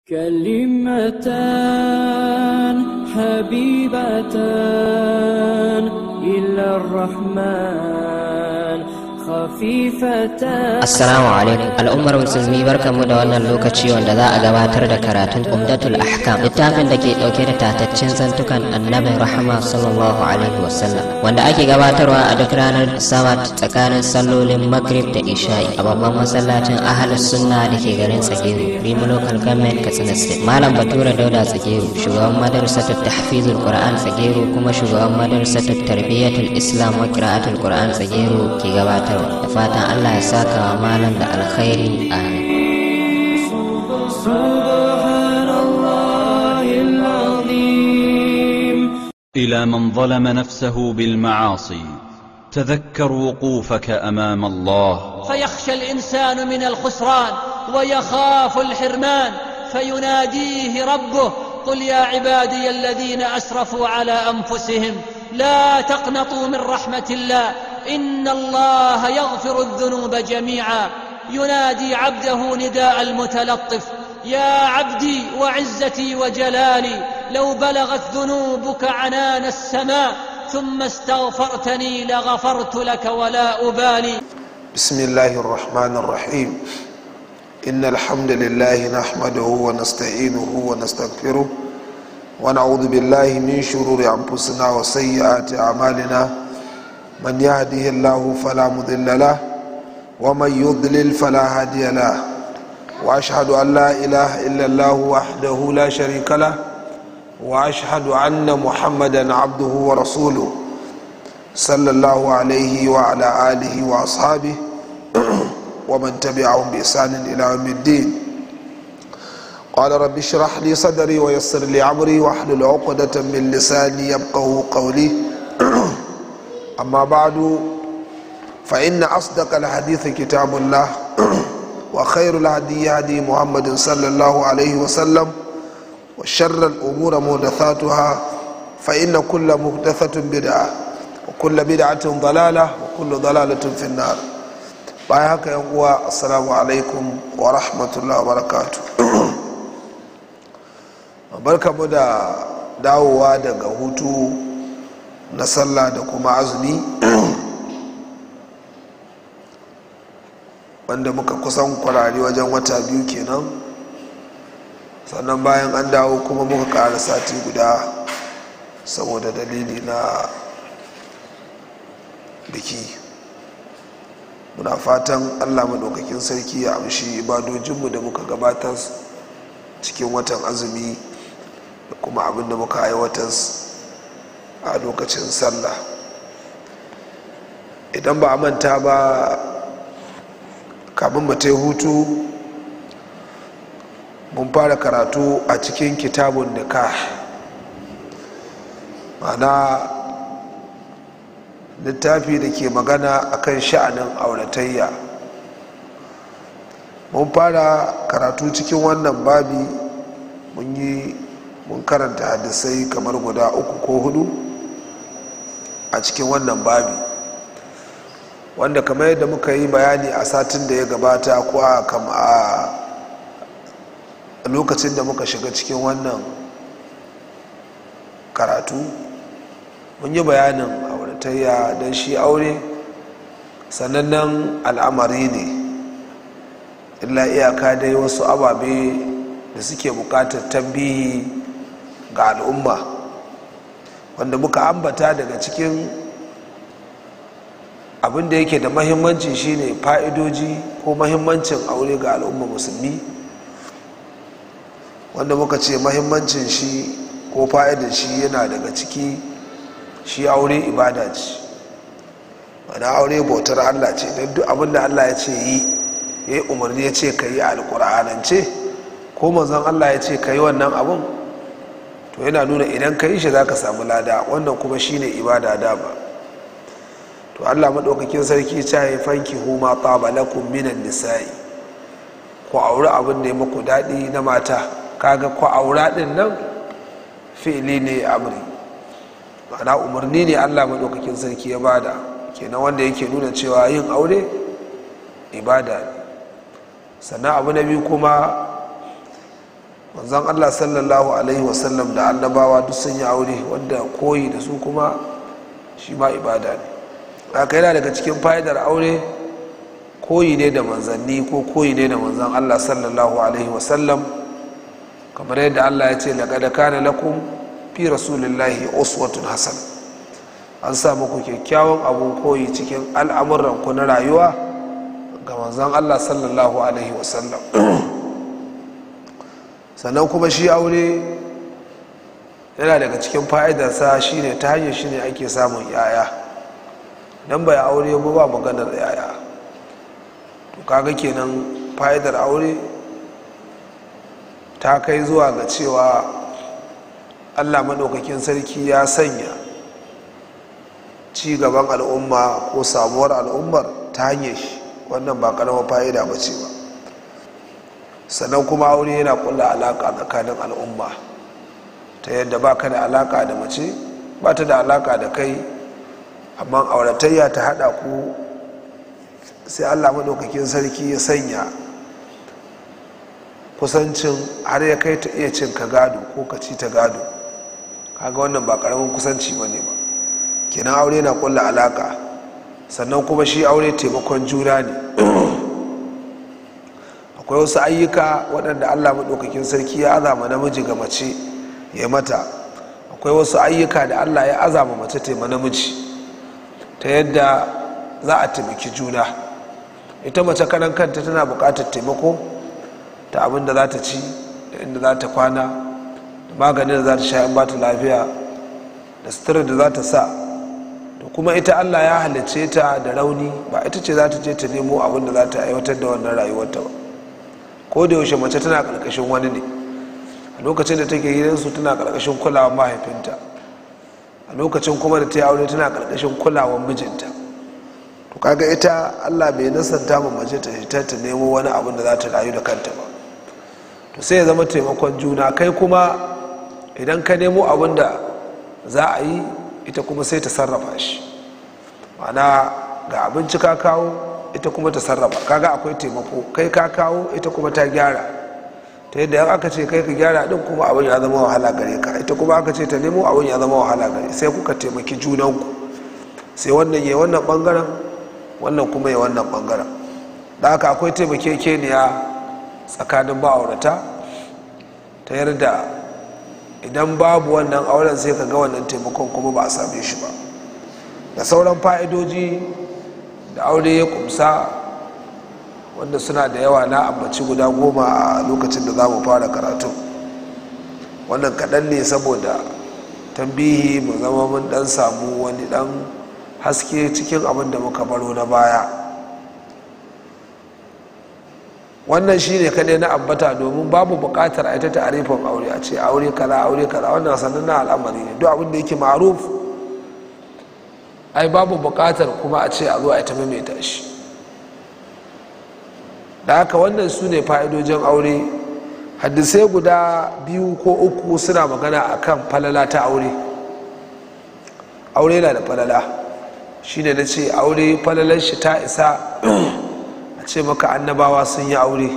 كلمتان حبيبتان إلى الرحمن خفيفتان Assalamu alaikum al'ummar musulmi barkamu da wannan lokaci wanda za a gabatar da karatun Umdatul Ahkam littafin da ke dauke da tataccen zantukan Annabi Rahama sallallahu alaihi wasallam wanda ake gabatarwa a duk ranar Sabat tsakanin sallolin Maghrib da Isha'i a babban masallacin Ahlus Sunna da ke garin Tsageru Rimo Local Government Katsina State Malam Bature Dauda Tsageru shugaban madrasatul Tahfizul Qur'an Tsageru kuma shugaban madrasatul Tarbiyatul Islam wa Qira'atul Qur'an Tsageru ke gabatarwa da fatan Allah ya saka wa malam da alkhairi amin سبحان الله العظيم الى من ظلم نفسه بالمعاصي تذكر وقوفك امام الله فيخشى الإنسان من الخسران ويخاف الحرمان فيناديه ربه قل يا عبادي الذين أسرفوا على أنفسهم لا تقنطوا من رحمة الله إن الله يغفر الذنوب جميعا ينادي عبده نداء المتلطف يا عبدي وعزتي وجلالي لو بلغت ذنوبك عنان السماء ثم استغفرتني لغفرت لك ولا أبالي بسم الله الرحمن الرحيم إن الحمد لله نحمده ونستعينه ونستغفره ونعوذ بالله من شرور أنفسنا وسيئات أعمالنا من يهده الله فلا مضل له ومن يضلل فلا هادي له وأشهد أن لا إله إلا الله وحده لا شريك له وأشهد أن محمدا عبده ورسوله صلى الله عليه وعلى آله وأصحابه ومن تبعهم بإحسان إلى يوم الدين قال رب اشرح لي صدري ويسر لي أمري واحلل عقدة من لساني يفقه قولي أما بعد فإن أصدق الحديث كتاب الله وخير الهدي هدي محمد صلى الله عليه وسلم وشر الأمور محدثاتها فإن كل محدثة بدعة وكل بدعة ضلالة وكل ضلالة في النار bayan haka yan uwa assalamu alaikum wa rahmatullahi wa barakatu barkamu da dawowa daga hutu na sallah da kuma azumi wanda muka kusan kwarari wajen wata biyu kenan sannan bayan an dawo kuma muka ƙara sati guda saboda dalili na biki muna fatan allah maɗaukakin sarki ya amshi ibadojinmu da muka gabatar cikin watan azumi da kuma abin da muka aiwatar a lokacin sallah idan ba a manta ba kamun mu ta hutu mun fara karatu a cikin kitabun nikah ma'ana littafi da ke magana akan sha'anin auratayya mun fara karatu cikin wannan babi mun yi mun karanta hadisai kamar guda uku ko hudu a cikin wannan babi wanda kamar yadda muka yi bayani a satin da ya gabata ko a lokacin da muka shiga cikin wannan karatu mun yi bayanin auratayya don shi aure sanannen al'amari ne illa iyaka dai wasu ababe da suke bukatar tambihi ga al'umma wanda muka ambata daga cikin abin da yake da mahimmanci shine fa'idoji ko mahimmancin aure ga al'umma musulmi wanda muka ce mahimmancin shi ko fa'idar shi yana daga ciki shi aure ibada ce wani aure bautar allah ce don duk abin da allah ya ce yi ya yi umarni ya ce ka yi alkur'anance ko manzon allah ya ce ka yi wannan abin to yana nuna idan ka yi shi za ka samu lada wannan kuma shine ibada dama to allah maɗaukakin sarki ta yi fanki huma lakum minan nisa'i ku auri abin da ya muku daɗi na mata kaga ku aura ɗin nan fi'ili ne amri ma'ana umarni ne allah maɗaukakin sarki ya bada kenan wanda yake nuna cewa yin aure ibada ne sannan abu na biyu kuma manzon allah sallallahu alaihi wasallam da annabawa duk sun yi aure wanda koyi da su kuma shi ma ibada ne haka yana daga cikin fa'idar aure koyi ne da manzanni ko koyi ne da manzan allah sallallahu alaihi wasallam kamar yadda allah ya ce laƙada kana lakum fi rasulillahi uswatun hasan an sa muku kyakkyawan abun koyi cikin al'amuran ku na rayuwa ga manzan allah sallallahu alaihi wasallam sannan kuma shi aure yana daga cikin fa'idarsa shine ta hanyar shi ne ake samun yaya don bai aure ba ba maganar yaya to kaga kenan fa'idar aure ta kai zuwa ga cewa allah maɗaukakin sarki ya sanya ci gaban al'umma ko samuwar al'ummar ta hanyar shi wannan ba ƙaramar fa'ida ba ce ba sannan kuma aure yana kulla alaƙa tsakanin al'umma ta yadda ba ka da alaƙa da mace ba ta da alaƙa da kai amma auratayya ta haɗa ku sai allah maɗaukakin sarki ya sanya kusancin har ya kai ta iya cin ka gado ko ka ci ta gado kaga wannan ba ƙaramin kusanci ba ne ba kenan aure na kulla alaƙa sannan kuma shi aure taimakon juna ne akwai wasu ayyuka waɗanda allah maɗaukakin sarki ya azama namiji ga mace ya mata akwai wasu ayyuka da allah ya azama mace taima namiji ta yadda za a taimaki juna ita mace kanan kanta tana buƙatar taimako ta abin da za ta ci da inda za ta kwana da maganin da za ta sha in ba ta lafiya da sutura da za ta sa da kuma ita allah ya halicce ta da rauni ba ita ce za ta je ta nemo abin da za ta aiwatar da wannan rayuwarta ba ko da yaushe mace tana karkashin wani ne a lokacin da take gidansu tana karkashin kulawar mahaifinta a lokacin kuma da ta yi aure tana karkashin kulawar mijinta to kaga ita allah bai nasanta ma mace ta fita ta nemo wani abin da za ta rayu da kanta ba to sai ya zama taimakon juna kai kuma idan ka nemo abin da za a yi ita kuma sai ta sarrafa shi ma'ana ga abinci ka kawo ita kuma ta sarrafa kaga akwai taimako kai ka kawo ita kuma ta gyara ta yadda yan aka ce kai ka gyara din kuma abin ya zama wahala gare ka ita kuma aka ce ta nemo abin ya zama wahala gare sai kuka taimaki junanku sai wannan ya wannan bangaren wannan kuma ya wannan bangaren da haka akwai taimakekeniya tsakanin ma'aurata ta yarda idan babu wannan auren sai ka ga wannan taimakon kuma ba a same shi ba da sauran fa'idoji da aure ya kumsa wanda suna da yawa na ambaci guda goma a lokacin da za mu fara karatu wannan kaɗan ne saboda tambihi mu zama mun ɗan samu wani ɗan haske cikin abin da muka baro na baya wannan shi ne kaɗai na ambata domin babu buƙatar a ita ta'arifin aure a ce aure kaza aure kaza wannan sannan na al'amari ne duk abin da yake ma'aruf ai babu buƙatar kuma a ce a zo a ta maimaita shi da haka wannan su ne fa'idojin aure hadisai guda biyu ko uku suna magana akan falala ta aure aure na da falala shine na ce aure falalar shi ta isa a ce maka annabawa sun yi aure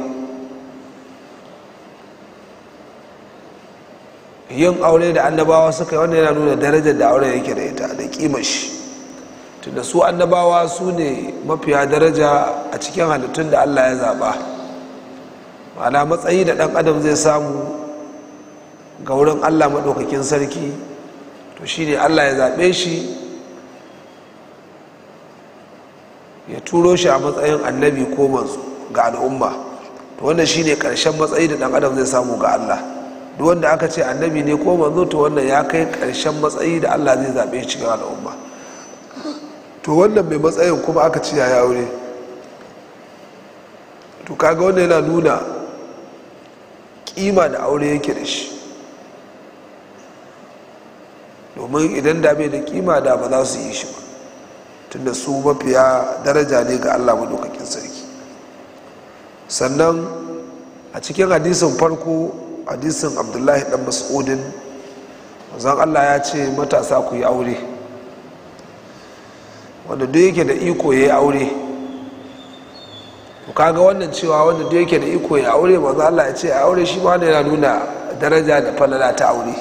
yin aure da annabawa suka yi wannan yana nuna darajar da aure yake da ita da kimar shi tunda su annabawa su ne mafiya daraja a cikin halittun da allah ya zaba ma'ana matsayi da ɗan adam zai samu ga wurin allah maɗaukakin sarki to shine allah ya zaɓe shi ya turo shi a matsayin annabi ko manzo ga al'umma to wannan shine ƙarshen matsayi da ɗan adam zai samu ga allah duk wanda aka ce annabi ne ko manzo to wannan ya kai ƙarshen matsayi da allah zai zaɓe cikin al'umma to wannan mai matsayin kuma aka ci ya aure to kaga wannan yana nuna kima da aure yake da shi domin idan da bai da kima da ba za su yi shi ba tunda su mafiya daraja ne ga allah madaukakin sarki sannan a cikin hadisin farko hadisin abdullahi dan mas'udin zan allah ya ce matasa ku yi aure wanda duk yake da iko ya yi aure to kaga wannan cewa wanda da yake da iko ya aure manzo Allah ya ce a aure shi ma yana nuna daraja da falala ta aure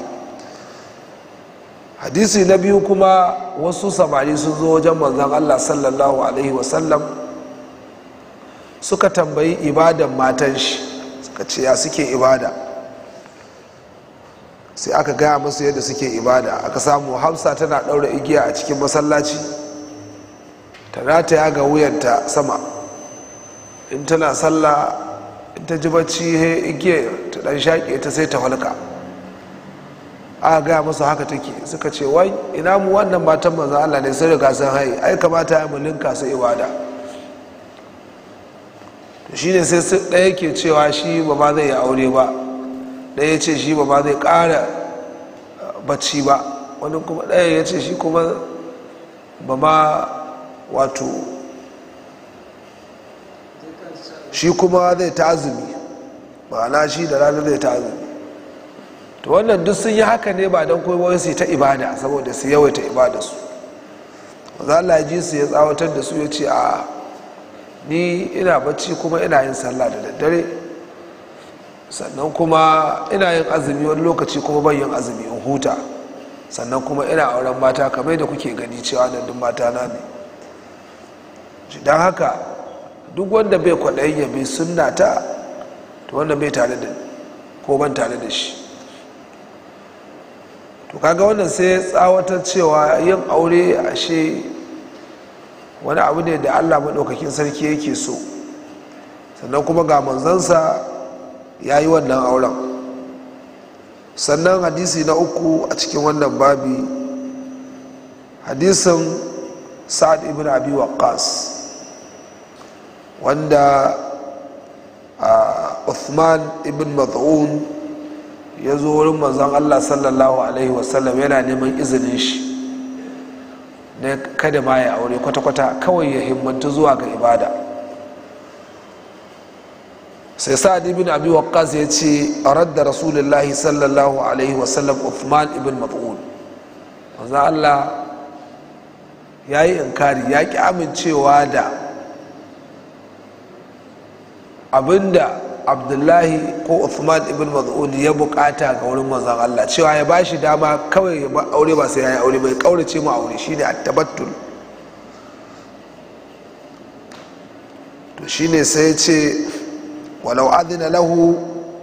hadisi na biyu kuma wasu samari sun zo wajen manzon Allah sallallahu alaihi wasallam suka tambayi ibadan matan shi suka ce ya suke ibada sai aka gaya musu yadda suke ibada aka samu hamsa tana ɗaura igiya a cikin masallaci ta rataya ga wuyanta sama in tana sallah in ta ji bacci he igiya ta ɗan shaƙe ta sai ta halka aka gaya musu haka take suka ce wai ina mu wannan matan manzo Allah ne sai riga sun haye ai kamata ya mu linka su ibada to shine sai ɗaya ke cewa shi ba ma zai yi aure ba ɗaya ya ce shi ba ma zai ƙara bacci ba wani kuma ɗaya ya ce shi kuma ba ma wato shi kuma zai ta azumi ma'ana shi da ranar zai ta azumi to wannan duk sun yi haka ne ba don kuma su ta ibada saboda su yawaita ibada su za Allah ji su ya tsawatar da su ya ce a ni ina bacci kuma ina yin sallah da daddare sannan kuma ina yin azumi wani lokaci kuma ban yin azumi in huta sannan kuma ina auren mata kamar da kuke gani cewa nan duk mata na ne don haka duk wanda bai kwaɗayin ya bai sunna ta to wanda bai tare da ko ban tare da shi to kaga wannan sai tsawatar cewa yin aure ashe wani abu ne da allah maɗaukakin sarki yake so sannan kuma ga manzansa ya yi wannan auren sannan hadisi na uku a cikin wannan babi hadisin sa'ad ibn abi waqqas wanda uthman ibn maz'un ya zo wurin manzon allah sallallahu alaihi wasallam yana neman izinin shi na kada ma ya aure kwata-kwata kawai ya himmatu zuwa ga ibada sai sa'ad ibn abi waqqas ya ce radda rasulullahi sallallahu alaihi wasallam uthman ibn mat'un manzo Allah ya yi inkari ya ki amincewa da abinda abdullahi ko uthman ibn mat'un ya bukata ga wurin manzon Allah cewa ya bashi dama kawai ya ba aure ba sai ya yi aure bai kaurace mu aure shine at-tabattul to shine sai ya ce walau adina lahu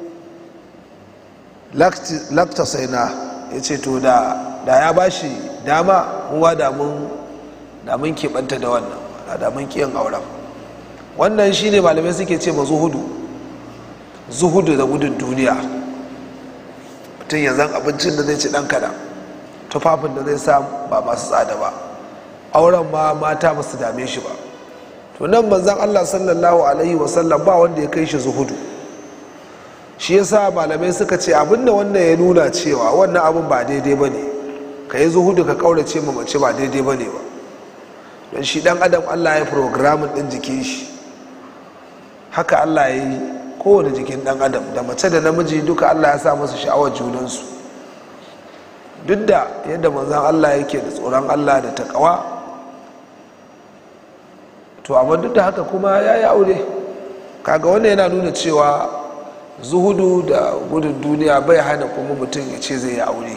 lakta saina ya ce to da ya ba shi dama muwa da mun keɓanta da wannan da mun kiyan auren wannan shine malamai suke ce ma zuhudu zuhudu da gudun duniya mutum ya zan abincin da zai ci ɗan kaɗan tufafin da zai sa ba masu tsada ba auren ma mata ba su dame shi ba to nan manzan allah sallallahu alaihi wasallam ba wanda ya kai shi zuhudu shi yasa malamai suka ce abinda wannan ya nuna cewa wannan abin ba daidai ba ne ka yi zuhudu ka kaurace ma mace ba daidai ba ne ba don shi dan adam allah ya programin din jikin shi haka allah ya yi kowane jikin dan adam da mace da namiji duka allah ya sa masu sha'awar junansu duk da yadda manzan allah yake da tsoron allah da takawa to amma duk da haka kuma ya yi aure kaga wannan yana nuna cewa zuhudu da gudun duniya bai hana kuma mutum ya ce zai yi aure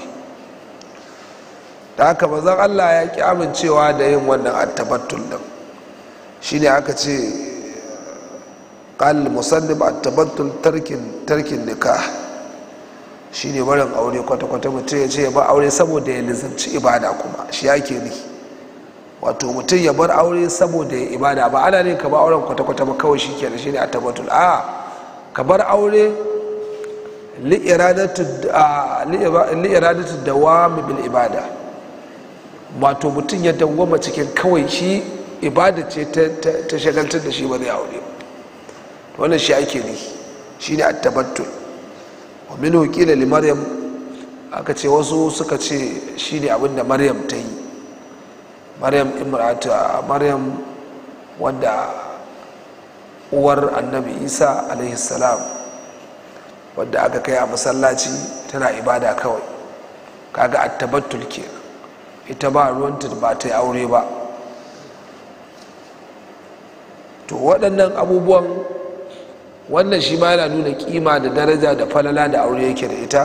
da haka mazan allah ya ki amincewa da yin wannan attabattul din shine aka ce qal musannib attabattul tarkin tarkin nikah shine barin aure kwata-kwata mutum ya ce ya ba aure saboda ya lizanci ibada kuma shi yake ni wato mutum ya bar aure saboda ya ibada ba ana ne ka ba auren kwata-kwata ba kawai shi kenan shine attabattul a ka bar aure li'iradatu dawami bil ibada wato mutum ya dawwama cikin kawai shi ibada ce ta shagaltar da shi ba zai aure wannan shi ake ne shi ne attabattul wa min hukila li maryam aka ce wasu suka ce shi ne abinda maryam ta yi maryam imrata maryam wadda uwar annabi isa alaihi salam wadda aka kai a masallaci tana ibada kawai kaga attabattul ke ita ba ruwanta ba ta yi aure ba to waɗannan abubuwan wannan shi ma yana nuna kima da daraja da falala da aure yake da ita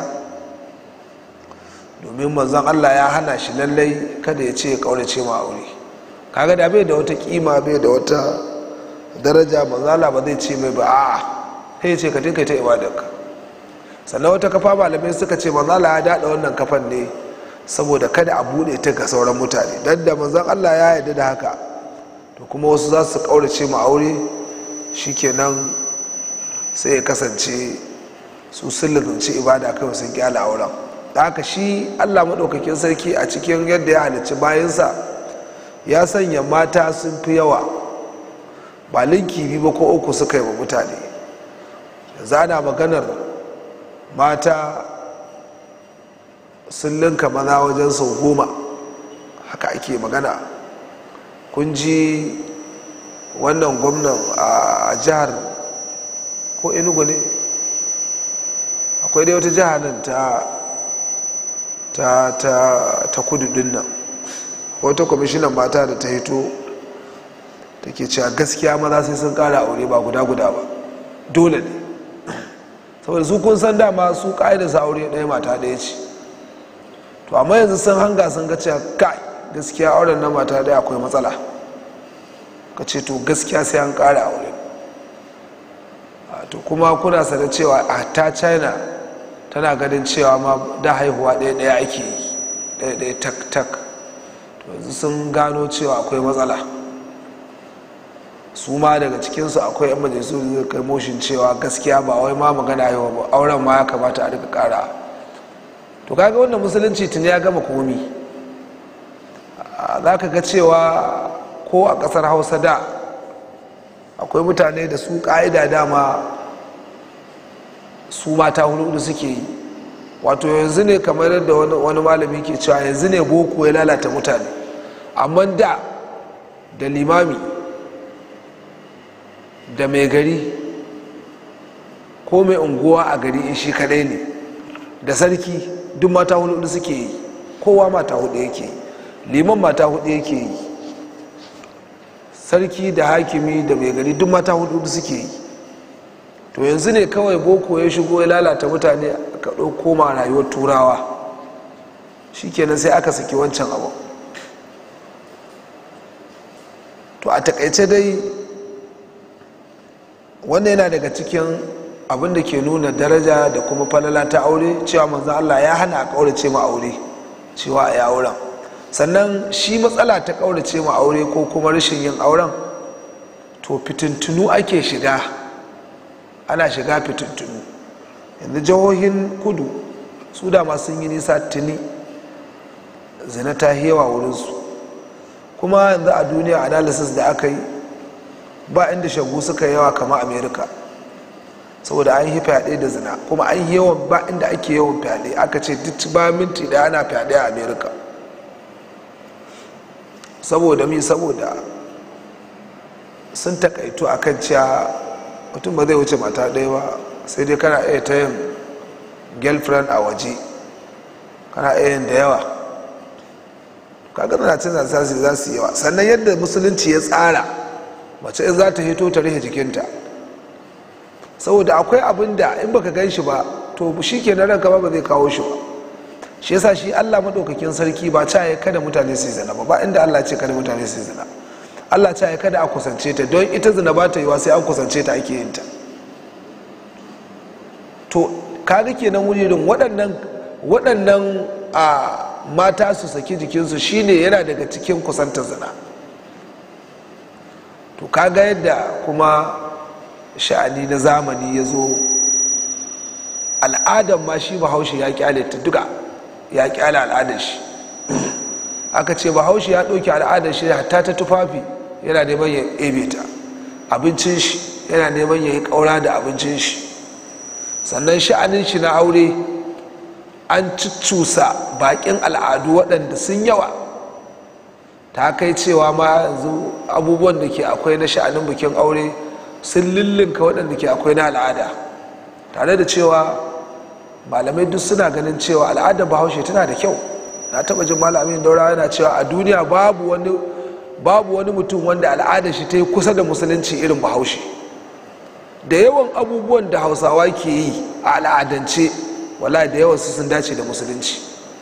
domin manzon allah ya hana shi lallai kada ya ce ya kaurace ma aure kaga da bai da wata kima bai da wata daraja manzala ba zai ce mai ba a'a sai ya ce ka tinka ta ibadarka sannan wata kafa malamai suka ce manzala ya daɗa wannan kafan ne saboda kada a buɗe ta ga sauran mutane don da manzon allah ya yarda da haka to kuma wasu za su kaurace ma aure shikenan sai ya kasance su sun lalace ibada kawai sun kyala auren da haka shi allah maɗaukakin sarki a cikin yadda ya halicci bayansa ya sanya mata sun fi yawa ba linki biyu ba ko uku suka yi wa mutane zana maganar mata sun linka maza wajen sau goma haka ake magana kun ji wannan gwamnan a jihar ko enugu ne akwai dai wata jihar nan ta ta ta ta kudu din nan wata kwamishinan mata da ta hito ta ke cewa gaskiya maza sai sun kara aure ba guda guda ba dole ne saboda su kun san dama su ka'idar sa aure ɗaya mata ɗaya ce to amma yanzu sun hanga sun ga cewa kai gaskiya auren na mata ɗaya akwai matsala ka ce to gaskiya sai an kara aure to kuma kuna sanar cewa a ta china tana ganin cewa ma da haihuwa ɗaya ɗaya ake yi ɗaya ɗaya tak tak to yanzu sun gano cewa akwai matsala su ma daga cikinsu akwai yan majalisu da zai kai moshin cewa gaskiya ba wai ma magana haihuwa ba auren ma ya kamata a rika kara to kaga wannan musulunci tuni ya gama komi za ka ga cewa ko a ƙasar hausa da akwai mutane da su ƙa'ida dama su mata hudu suke yi wato yanzu ne kamar yadda wani malami ke cewa yanzu ne boko ya lalata mutane amma da da limami da mai gari ko mai unguwa a gari in shi kadai ne da sarki duk mata hudu suke yi kowa mata hudu yake yi liman mata hudu yake yi sarki da hakimi da mai gari duk mata hudu suke yi to yanzu ne kawai boko ya shigo ya lalata mutane aka ɗauko ma rayuwar turawa shikenan sai aka saki wancan abu to a takaice dai wannan yana daga cikin abin da ke nuna daraja da kuma falala ta aure cewa manzo Allah ya hana a kaurace ma aure cewa a yi auren sannan shi matsala ta kaurace ma aure ko kuma rashin yin auren to fitintunu ake shiga ana shiga fitintunu yanzu jihohin kudu su da masu yi nisa tuni zina ta hewa wurinsu kuma yanzu a duniya analysis da aka yi ba inda shagu suka yawa kama america saboda an yi fyaɗe da zina kuma an yi yawan ba inda ake yawan fyaɗe aka ce duk ba minti da ana fyaɗe a america saboda mi saboda sun takaitu a kan cewa mutum ba zai wuce mata ɗaya ba sai dai kana iya ta yin girlfriend a waje kana iya yin da yawa kaga na cin zasasi za su yawa sannan yadda musulunci ya tsara mace in za ta hito ta rihe jikinta saboda akwai abin da in baka gan shi ba to shi ke na ranka ba ba zai kawo shi ba shi yasa shi allah maɗaukakin sarki ba ca ya kada mutane su zina ba ba inda allah ce kada mutane su zina allah ca ya kada a kusance ta don ita zina ba ta yiwa sai an kusance ta ake yin ta to kaga kenan wurin waɗannan waɗannan a mata su saki jikinsu shine yana daga cikin kusantar zina to kaga yadda kuma sha'ani na zamani ya zo al'adar ma shi bahaushe ya kyale ta duka ya kyale al'adar shi aka ce bahaushe ya ɗauki al'adar shi hatta ta tufafi yana neman ya ebe ta abincin shi yana neman ya yi ƙaura da abincin shi sannan sha'anin shi na aure an cuccusa baƙin al'adu waɗanda sun yawa ta kai cewa ma yanzu abubuwan da ke akwai na sha'anin bikin aure sun lullunka waɗanda ke akwai na al'ada tare da cewa malamai duk suna ganin cewa al'adar bahaushe tana da kyau na taɓa jin malamin daura yana cewa a duniya babu wani babu wani mutum wanda al'adar shi ta yi kusa da musulunci irin bahaushe da yawan abubuwan da hausawa ke yi a al'adance wala da yawan su sun dace da musulunci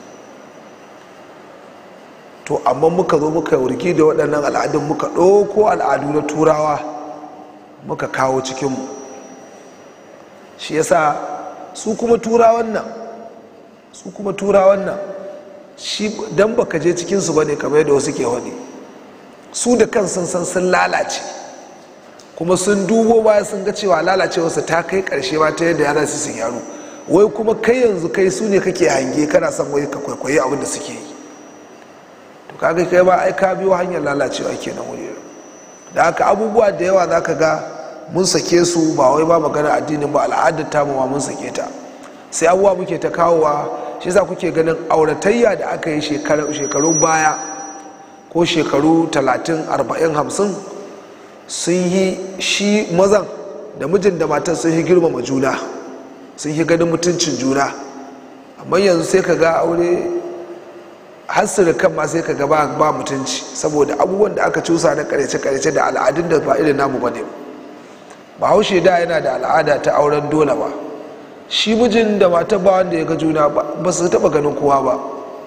to amma muka zo muka wurgi da waɗannan al'adun muka ɗauko al'adu na turawa muka kawo cikinmu shi yasa su kuma turawan nan su kuma turawan nan shi dan baka je cikinsu ba ne kamar yadda wasu ke wani su da kan sun san sun lalace kuma sun dubo baya sun ga cewa lalacewarsa ta kai karshe ma ta yadda yana su sun yaro wai kuma kai yanzu kai su ne kake hange kana son wai ka kwaikwayi abin da suke yi to kaga kai ba ai ka biyo hanyar lalacewa kenan wuri da haka abubuwa da yawa zaka ga mun sake su ba wai ba magana addinin ba al'adar ta ma mun sake ta sai abubuwa muke ta kawowa shi yasa kuke ganin auratayya da aka yi shekarun baya ko shekaru 30 40 50 sun yi shi mazan da mijin da matan sun yi girmama juna sun yi ganin mutuncin juna amma yanzu sai ka ga aure hasiri kan ma sai ka ga ba mutunci saboda abubuwan da aka cusa na karece-karece da al'adun da ba irin namu ba ne bahaushe da yana da al'ada ta auren dole ba shi mijin da matar ba wanda ya ga juna ba su taba ganin kowa ba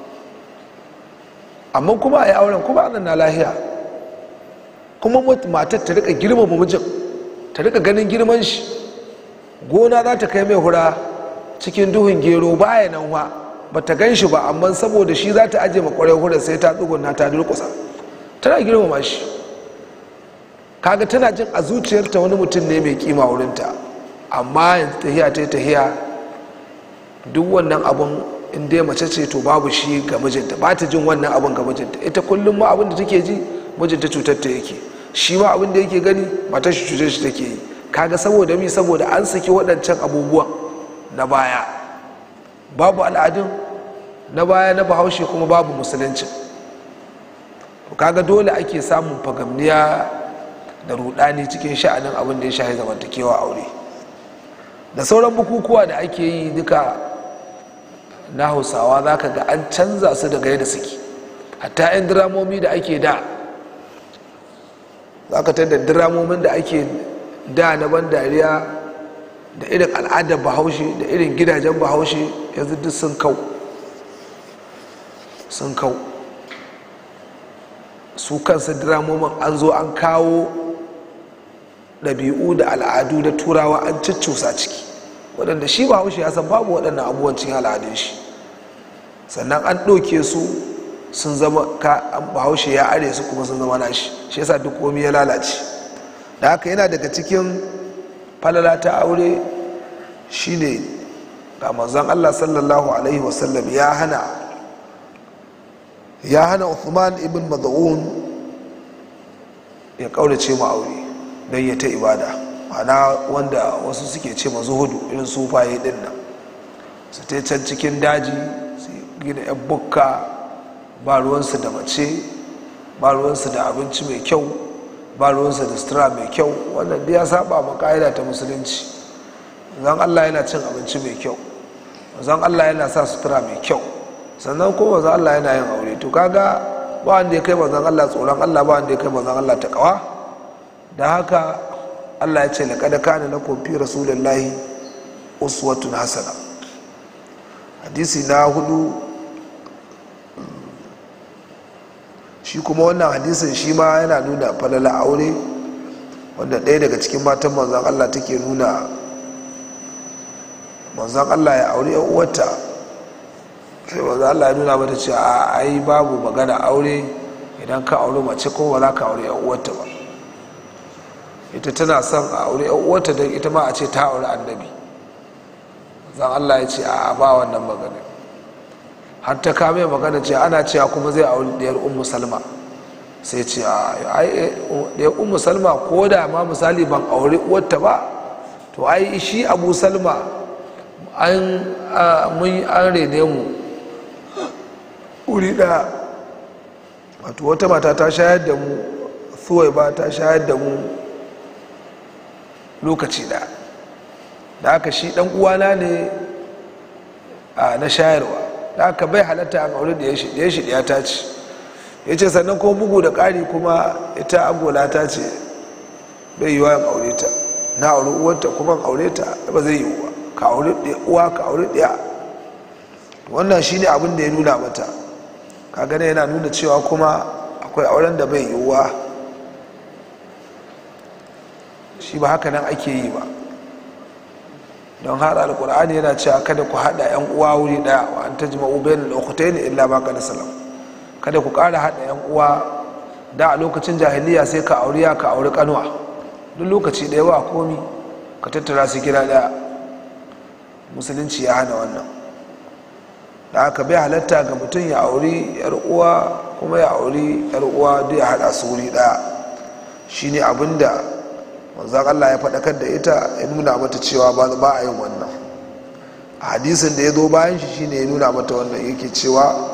amma kuma a yi auren kuma anan na lahiya kuma matar ta rika girmama mijin ta rika ganin girman shi gona za ta kai mai hura cikin duhun gero baya nan wa ba ta gan shi ba amma saboda shi za ta ajiye makwarai hura sai ta tsuguna ta durkusa tana girmama shi kaga tana jin a zuciyarta wani mutum ne mai kima wurinta amma yanzu tahiya ta tahiya duk wannan abun in dai mace ce to babu shi ga mijinta ba ta jin wannan abun ga mijinta ita kullum ma abin da take ji mijinta cutar ta yake shi ma abin da yake gani matar shi cutar shi take yi kaga saboda mi saboda an saki waɗancan abubuwan na baya babu al'adun na baya na bahaushe kuma babu musulunci kaga dole ake samun fagamniya da rudani cikin sha'anin abin da ya shahi zamantakewa aure da sauran bukukuwa da ake yi duka na hausawa za ka ga an canza su daga yadda suke hatta 'yan diramomi da ake da za ka da diramomin da ake da na ban dariya da irin al'adar bahaushe da irin gidajen bahaushe yanzu duk sun kau sun kau su kansu diramomin an zo an kawo ɗabi'u da al'adu na turawa an ciccusa ciki waɗanda shi bahaushe ya san babu waɗannan abubuwan cikin al'adun shi sannan an ɗauke su sun zama ka bahaushe ya are su kuma sun zama nashi shi yasa duk komi ya lalace da haka yana daga cikin falala ta aure shine ga manzon Allah sallallahu alaihi wasallam ya hana ya hana Uthman ibn Mad'un ya kaurace mu aure don ya ta ibada ana wanda wasu suke ce ma zuhudu irin sufaye din nan su ta can cikin daji su gina yan bukka ba ruwansu da mace ba ruwansu da abinci mai kyau ba ruwansu da sutura mai kyau wannan da ya saba ma ka'ida ta musulunci zan allah yana cin abinci mai kyau zan allah yana sa sutura mai kyau sannan kuma zan allah yana yin aure to kaga ba wanda ya kai manzon allah tsoron allah ba wanda ya kai manzon allah ta kawa da haka allah ya ce laƙada kana na kofi rasulullahi uswatun hasana hadisi na hudu shi kuma wannan hadisin shi ma yana nuna falala aure wanda ɗaya daga cikin matan manzan allah take nuna manzan allah ya aure yan uwarta sai manzan allah ya nuna mata ce a ai babu magana aure idan ka aure mace ko ba za ka aure yan uwarta ba ita tana son a aure yan uwarta don ita ma a ce ta aure annabi zan allah ya ce a ba wannan magana har ta kame magana ce ana cewa kuma zai aure ɗayar ummu salma sai ce a ai ɗayar ummu salma ko da ma misali ban aure uwarta ba to ai shi abu salma an mun an rene mu wuri ɗaya wato wata mata ta shayar da mu suwai ba ta shayar da mu lokaci ɗaya da haka shi ɗan uwana ne na shayarwa da haka bai halatta a aure da ya shi ɗaya ta ci ya ce sannan ko bugu da ƙari kuma ita agola ta ce bai yi wayan aure ta na aure uwarta kuma aure ta ba zai yi wa ka aure uwa ka aure ɗaya wannan shine abin da ya nuna mata ka gane yana nuna cewa kuma akwai auren da bai yiwuwa shi ba haka nan ake yi ba don har alkur'ani yana cewa kada ku haɗa 'yan uwa wuri ɗaya wa an tajma ubayin lokutai ne illa baka da salam kada ku ƙara haɗa 'yan uwa da a lokacin jahiliya sai ka auri ya ka auri kanuwa duk lokaci ɗaya ba komi ka tattara su gida ɗaya musulunci ya hana wannan da aka bai halatta ga mutum ya auri yar uwa kuma ya auri yar uwa duk ya hada su wuri daya shine abinda manzon Allah ya faɗakar da ita ya nuna mata cewa ba ba a yin wannan a hadisin da ya zo bayan shi shine ya nuna mata wannan yake cewa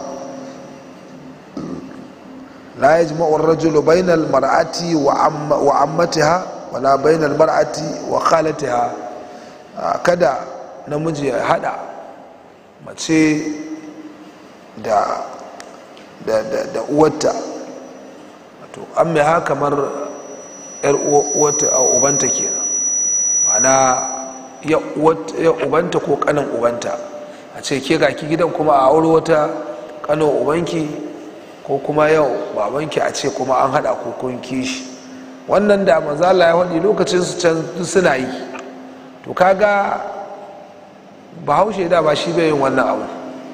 la yajma'u ar-rajulu bainal mar'ati wa ammatiha wala bainal mar'ati wa khalatiha kada namiji ya hada mace da da da da uwarta wato an mai ha kamar yar uwarta a ubanta kenan mana ya ubanta ko kanin ubanta a ce ke ga ki gidan kuma a aure wata kanin ubanki ko kuma yau babanki a ce kuma an hada kun kishi wannan da manzala ya faɗi lokacin su can suna yi to kaga bahaushe da ba shi bai yin wannan abu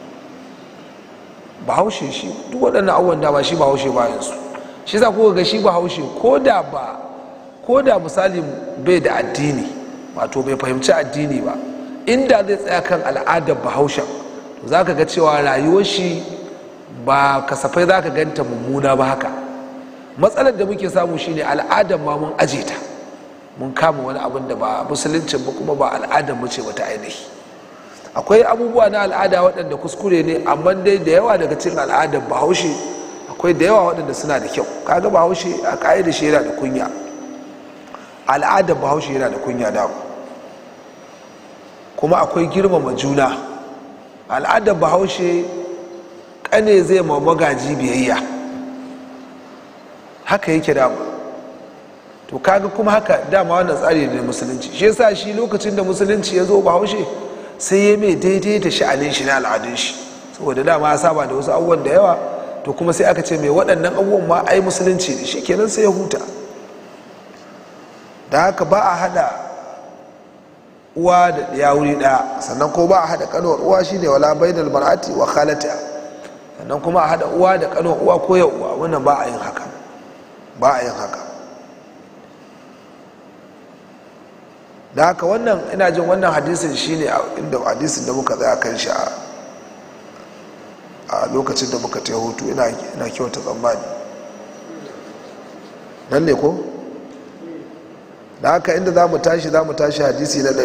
bahaushe shi duk waɗannan abubuwan da ba shi bahaushe bayan su shi za ku ga shi bahaushe ko da ba ko da misali bai da addini wato bai fahimci addini ba inda zai tsaya kan al'adar bahaushen to za ka ga cewa rayuwar shi ba kasafai za ka ganta mummuna ba haka matsalar da muke samu shine al'adar ma mun aje ta mun kama wani abin da ba musuluncin ba kuma ba al'adar mu ce bata ainihi akwai abubuwa na al'ada waɗanda kuskure ne amma dai da yawa daga cikin al'adar bahaushe akwai da yawa waɗanda suna da kyau kaga bahaushe a ƙa'idar shi yana da kunya al'adar bahaushe yana da kunya da kuma akwai girmama juna al'adar bahaushe ƙane zai ma magaji biyayya haka yake dama to kaga kuma haka dama wannan tsari ne musulunci shi yasa shi lokacin da musulunci ya zo bahaushe sai ya mai daidai da sha'anin shi na al'adun shi saboda dama ya saba da wasu abubuwan da yawa to kuma sai aka ce mai waɗannan abubuwan ma ai musulunci ne shi kenan sai ya huta da haka ba a haɗa uwa da ɗaya wuri ɗaya sannan ko ba a haɗa kanuwar uwa shine wala bainal mar'ati wa khalata sannan kuma a haɗa uwa da kanuwar uwa ko ya uwa wannan ba a yin haka ba a yin haka da haka wannan ina jin wannan hadisin shine inda hadisin da muka tsaya kan shi a lokacin da muka ta hutu ina kyauta tsammani nan ne ko da haka inda za mu tashi za mu tashi hadisi na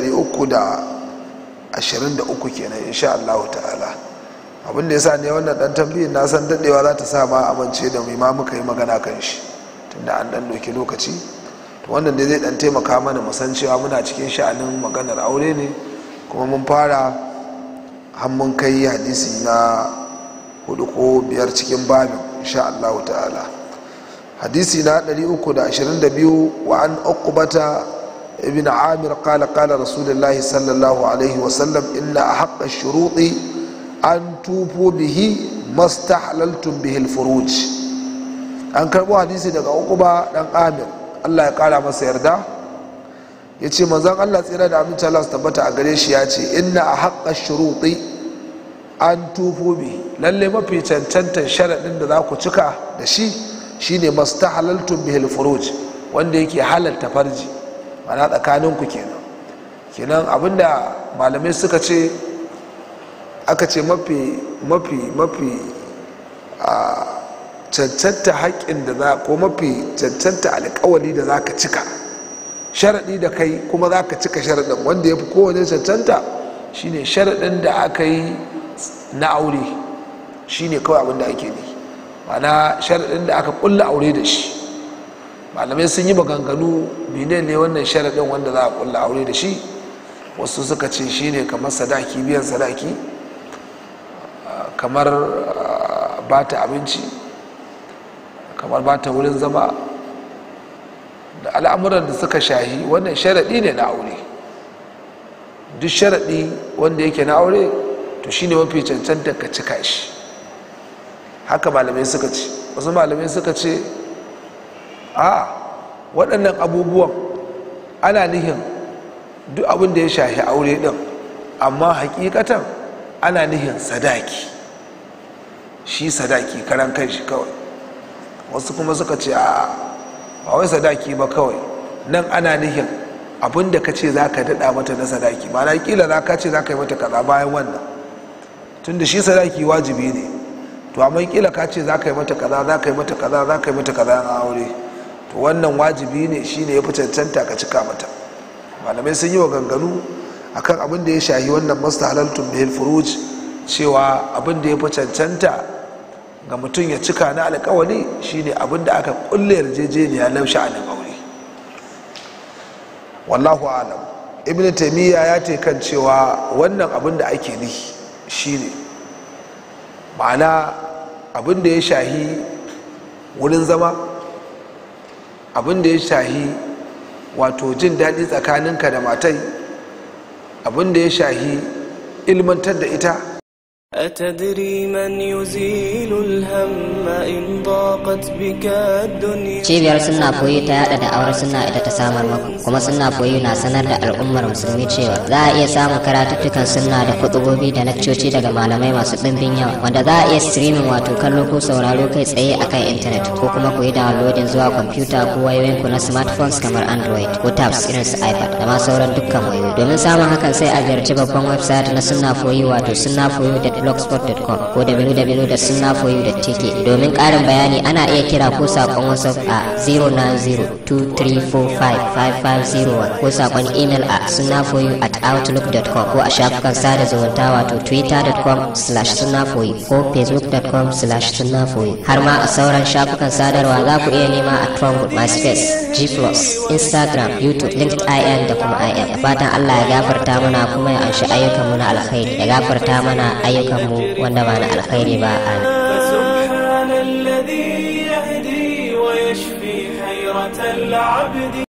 323 kenan insha Allah ta'ala abin da ya sa ne wannan dan tambayin na san daɗewa za ta sa ma amince da mai ma muka yi magana kan shi tunda an dan doki lokaci to wannan dai zai dan taimaka mana mu san cewa muna cikin sha'anin maganar aure ne kuma mun fara har mun kai hadisi na hudu ko biyar cikin babin insha Allah ta'ala hadisi na 322 wa an uqbata ibn amir qala qala rasulullahi sallallahu alaihi wa sallam inna ahqqa shuruti an tufu bihi mastahlaltum bihi al-furuj an karbo hadisi daga uquba dan amir Allah ya kara masa yarda ya ce manzon Allah tsira da aminci Allah su tabbata a gare shi ya ce inna a haƙƙa shuruɗi an tufo bi lalle mafi cancantar sharaɗin da za ku cika da shi shine masta halaltun bihil furuj wanda yake halalta farji mana tsakaninku kenan kenan abinda malamai suka ce aka ce mafi mafi mafi a cancanta haƙƙin da za ko mafi cancanta alƙawari da za ka cika sharaɗi da kai kuma za ka cika sharaɗin wanda ya fi kowane cancanta shine sharaɗin da aka yi na aure shine kawai abin da ake ne mana sharaɗin da aka ƙulla aure da shi malamai sun yi maganganu mene ne wannan sharaɗin wanda za a ƙulla aure da shi wasu suka ce shine kamar sadaki biyan sadaki kamar ba ta abinci kamar ba ta wurin zama da al'amuran da suka shahi wannan sharaɗi ne na aure duk sharaɗi wanda yake na aure to shine mafi cancanta ka cika shi haka malamai suka ce wasu malamai suka ce a waɗannan abubuwan ana nihin duk abin da ya shahi aure ɗin amma hakikatan ana nihin sadaki shi sadaki karan kai shi kawai wasu kuma suka ce a ba wai sadaki ba kawai nan ana nihin abin da ka ce za ka daɗa mata na sadaki ba na kila za ka ce za ka yi mata kaza bayan wannan tun da shi sadaki wajibi ne to amma kila ka ce za ka yi mata kaza za ka yi mata kaza za ka yi mata kaza na aure to wannan wajibi ne shi ne ya fi cancanta ka cika mata malamai sun yi wa ganganu akan abin da ya shahi wannan masta halaltun bihil furuj cewa abin da ya fi cancanta ga mutum ya cika na alkawari shine abin da aka kulle yarjejeniya na sha'anin aure wallahu alam ibn taimiyya ya ce kan cewa wannan abin da ake nihi shine ma'ana abin da ya shahi wurin zama abin da ya shahi wato jin daɗi tsakaninka da matai abin da ya shahi ilmantar da ita أتدري من يزيل الهم إن ضاقت بك الدنيا cibiyar sunna koyi ta yada da awar sunna ita ta samar maku kuma sunna koyi na sanar da al'ummar musulmi cewa za a iya samun karatuttukan sunna da kutubobi da lakcoci daga malamai masu ɗimbin yawa wanda za a iya streaming wato kallo ko sauraro kai tsaye akan intanet ko kuma koyi downloading zuwa kwamfuta ko wayoyin ku na smartphones kamar android ko tabs irin su ipad da ma sauran dukkan wayoyi domin samun hakan sai a ziyarci babban website na sunna koyi wato sunna koyi blogspot.com ko www.sunnafoyu.tk domin ƙarin bayani ana iya kira ko saƙon whatsapp a 09023455501 ko saƙon email a sunnafoyu at outlook.com ko a shafukan sada zumunta wato twitter.com slash sunnafoyu ko facebook.com slash sunnafoyu har ma a sauran shafukan sadarwa za ku iya nema a trumpet myspace g instagram youtube linkedin da kuma im da fatan allah ya gafarta mana kuma ya anshi ayyukanmu na alkhairi ya gafarta mana ayyukan mu wanda ba na alkhairi ba amin فسبحان الذي يهدي ويشفي حيرة العبد